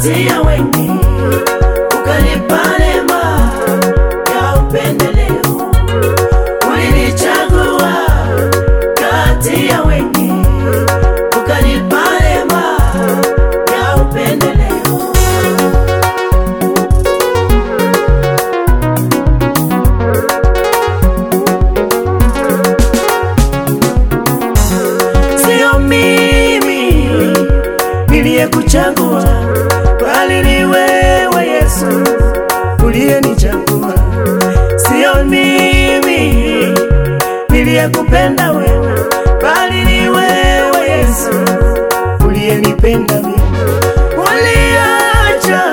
kati ya wengi, ukanipa neema ya upendeleo. Ulinichagua kati ya wengi, ukanipa neema ya upendeleo. Sio mimi niliyekuchagua, bali ni wewe Yesu uliyenichagua. Sio mimi niliyekupenda wewe, bali ni wewe Yesu uliyenipenda mimi. Uliacha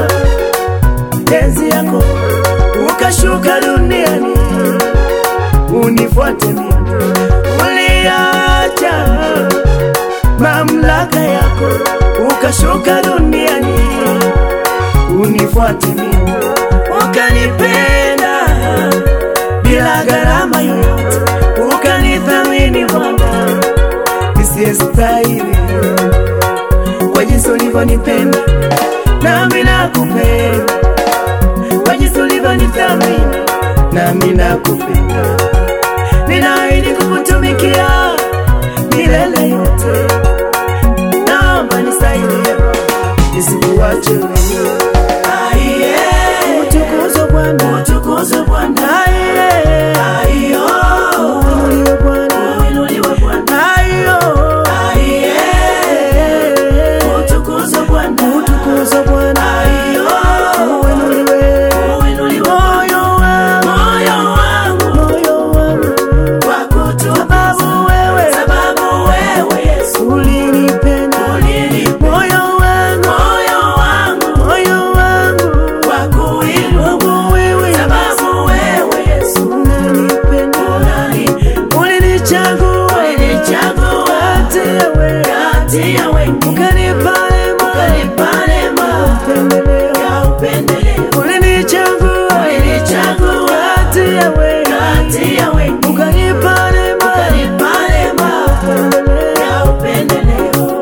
enzi yako ukashuka duniani unifuate mimi. Uliacha mamlaka yako ukashuka duniani unifuate mimi, ukanipenda bila gharama yoyote, ukanithamini Bwana nisiyestahili kwa jinsi ulivyonipenda, nami nakupenda kwa jinsi ulivyonithamini, nami nakupenda. Ninaahidi kukutumikia milele yote, naomba nisaidie nisikuache wewe. Aiye, utukuzwe Bwana, utukuzwe Bwana. Aiye, aiyo, uinuliwe Bwana, uinuliwe Bwana. Aiyo, aiye, utukuzwe Bwana, utukuzwe Bwana. Aiyo, uinuliwe, uinuliwe moyo wangu, moyo wangu, moyo wangu sababu wewe, sababu wewe Yesu ulinipenda, moyo wangu, moyo wangu, moyo wangu wakuinua wewe, sababu wewe Yesu unanipenda, ulinichagua, ulinichagua kati ya wewe, kati ya wengi, ukanipa neema, ukanipa neema ya upendeleo, ulinichagua, ulinichagua kati ya wewe, kati ya wengi, ukanipa neema, ukanipa neema ya upendeleo.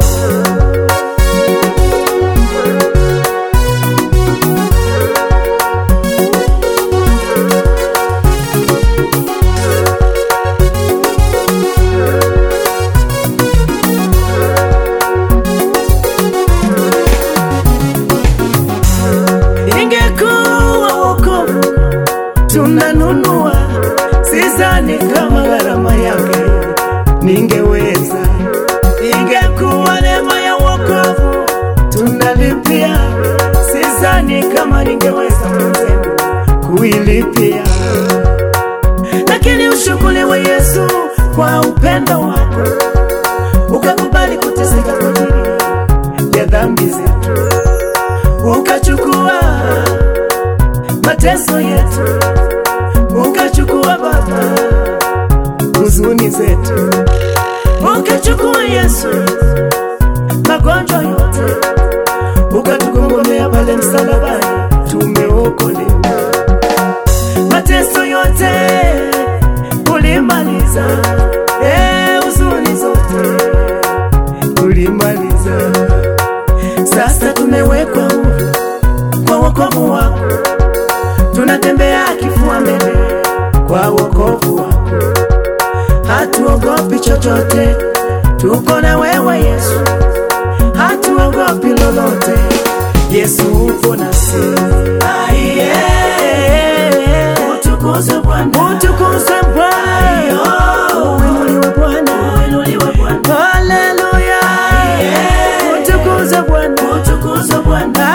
ingekuwa wokovu tunanunua, sidhani kama gharama yake ningeweza. Ingekuwa neema ya wokovu tunalipia, sidhani kama ningeweza mwenzenu kuilipia, lakini ushukuriwe Yesu kwa upendo wako, ukakubali kuteseka kwa ajili ya dhambi zetu ukachukua mateso yetu, ukachukua Baba huzuni zetu, ukachukua Yesu magonjwa yote, ukatugongomea pale msalabani, tumeokolewa. Mateso yote ulimaliza, eh, huzuni zote ulimaliza. Sasa tumewekwa huru kwa wokovu wako, tunatembea kifua mbele kwa wokovu wako, hatuogopi chochote, tuko na wewe Yesu, hatuogopi lolote, Yesu upo nasi. Aiye, utukuzwe Bwana, utukuzwe Bwana, uinuliwe Bwana, uinuliwe Bwana, haleluya, utukuzwe Bwana, utukuzwe Bwana.